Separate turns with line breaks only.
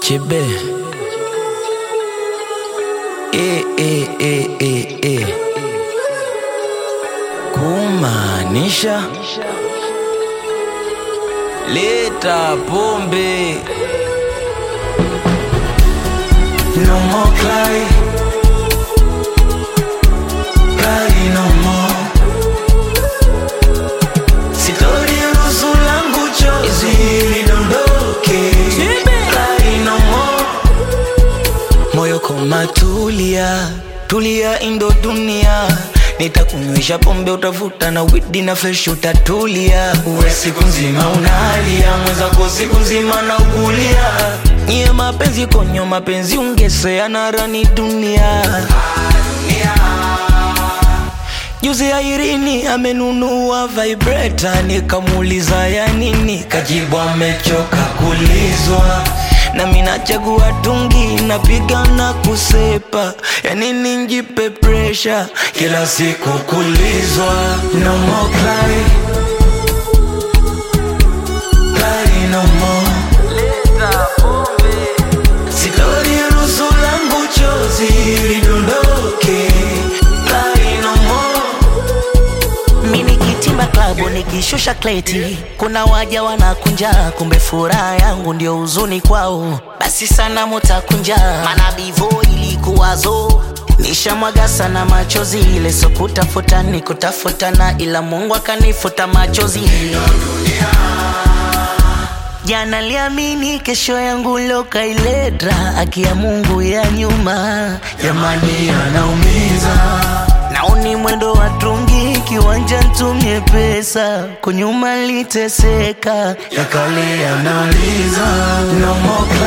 Chebe. E, e, e, e, e. Kumaanisha leta pombe. No more cry. Cry no more. Sitoruhusu langu chozi lidondoke. Cry no more. Moyo koma tulia, tulia indo dunia Nitakunywesha pombe utavuta na widi na fresh utatulia Uwe siku nzima unalia, mwenzako siku nzima na ukulia Nyie mapenzi konyo mapenzi ungesea na rani dunia Juzi ya Irini amenunua vibrator, nikamuuliza ya nini, kajibu amechoka kulizwa. Na mimi nachagua tungi, napiga na kusepa, ya nini njipe pressure kila siku kulizwa. No more cry, cry no more. Sitoruhusu langu chozi lidondoke, cry no more.
Mimi nikitimba klabu nikishusha kleti, kuna waja wanakunja, kumbe furaha yangu ndio huzuni kwao. Basi sana mutakunja, maana bivo ilikuwazo nishamwaga sana machozi, ile so kutafuta ni kutafutana, ila Mungu akanifuta machozi. Jana liamini kesho yangu lokailedra, haki ya Mungu ya nyuma
Jamani anaumiza
Naoni mwendo wa tungi kiwanja ntumie pesa kunyuma liteseka
yakale yanaliza no more